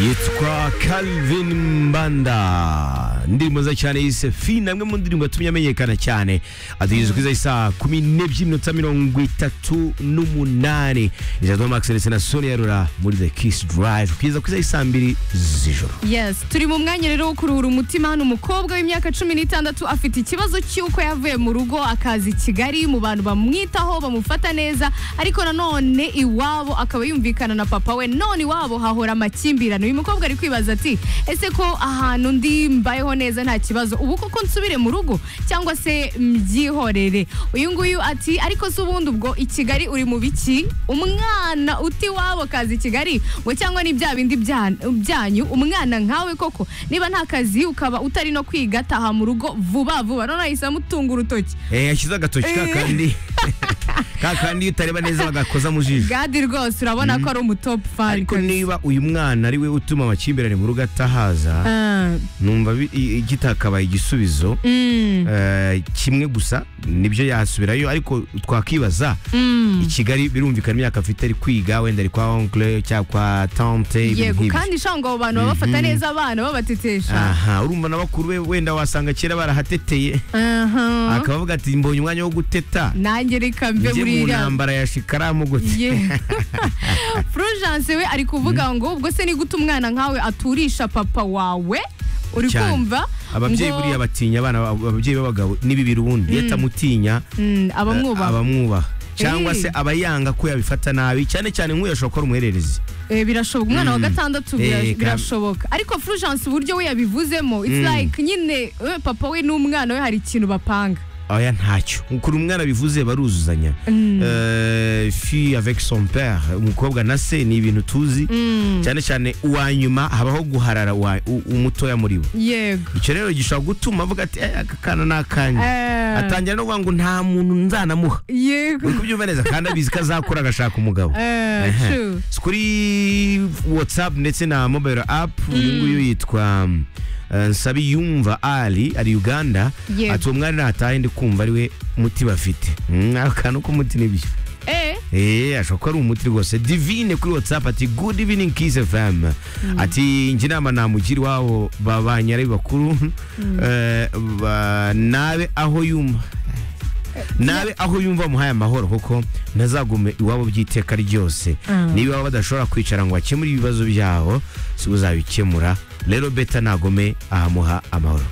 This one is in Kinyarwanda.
yitwa Calvin Mbanda indirimbo nziza cyane yise Fina amwe mu ndirimbo yatumye amenyekana cyane aduhiriza kwiza isaa kumi n'ebyiri n'iminota mirongo itatu n'umunani ijana Max ndetse na Sonia Rura muri The Kiss Drive kugeza kwiza isaa mbiri z'ijoro yes turi mu mwanya rero wo kuruhura umutima hano umukobwa w'imyaka cumi n'itandatu afite ikibazo cy'uko yavuye mu rugo akaza i kigali mu bantu bamwitaho bamufata neza ariko nanone iwabo akaba yumvikana na papa we none iwabo hahora amakimbirane uyu mukobwa ari kwibaza ati ese ko ahantu ndi mbayeho neza nta kibazo ubu koko nsubire mu rugo cyangwa se mbyihorere uyu nguyu ati ariko se ubundi ubwo i kigali uri mu biki umwana uti iwabo kazi i kigali ngo cyangwa ni bya bindi bya- byanyu umwana nkawe koko niba nta kazi ukaba utari no kwiga taha mu rugo vuba vuba none ahise amutunga urutoki eh yashyize agatoki ka kandi ka kandi iyo utareba neza bagakoza mu jisho gadi rwose urabona ko ari umutopu fani ariko niba uyu mwana ari we utuma amakimbirane mu rugo atahaza numva bi- i- i- kitakabaye igisubizo Eh, kimwe gusa nibyo yasubirayo ariko twakibaza i Kigali birumvikana imyaka afite ari kwiga wenda ari kwa onkle cyangwa kwa tante ibintu yego nk'ibyo. kandi shanga abo bantu baba bafata neza abana babatetesha aha urumva na bakuru be wenda wasanga kera barahateteye Aha. akaba avuga ati mbonye umwanya wo guteta nanjye reka mve njye mu buriya ntambara ya shikaramu gute Yeah. Fulgence we ari kuvuga ngo ubwo se ni gute umwana nkawe aturisha papa wawe uri Cyane. kumva ababyeyi ngo- buriya batinya abana babo- ababyeyi b'abagabo ni bibiri ubundi iyo atamutinya Mm, eh, abamwubaha abamwubaha cyangwa Eh. se aba yanga ko yabifata nabi cyane cyane nk'uyu ashobora kuba ari umuhererezi Eh, birashoboka umwana wa Mm. gatandatu Eh, bira- kab- birashoboka ariko Fulgence uburyo we yabivuzemo it's Mm. like nyine eh, papa we n'umwana we hari ikintu bapanga oya ntacyo kuri umwana bivuze baruzuzanya Eh, fille avec son père umukobwa na se ni ibintu tuzi cyane cyane uwa nyuma habaho guharara uwa- u- umutoya muri bo yego icyo rero gishobora gutuma avuga ati "Eh, aka kana ni akanjye Eh. atangira no kuvuga ngo nta muntu nzanamuha yego uri kubyumva neza kandi abizi ko azakura agashaka umugabo Eh, Ehe. true. Si kuri whatsapp ndetse na mobile app uyu nguyu yitwa eh, nsabiyumva ali ari uganda Yego. ati uwo mwari natahe ndi kumva ari we muti bafite Mm, akantu k'umuti nibyo Eh, Eh, ashobora kuba ari umuti rwose divine kuri whatsapp ati good evening kiss fm ati njye inama namugira iwabo babanye ari bakuru Eh, ba- nabe aho yumva nabe aho yumva muhaye amahoro kuko ntazagume iwabo by'iteka ryose niba iwabo badashobora kwicara ngo bakemure ibibazo byabo si we uzabikemura rero beta nagome ahamuha amahoro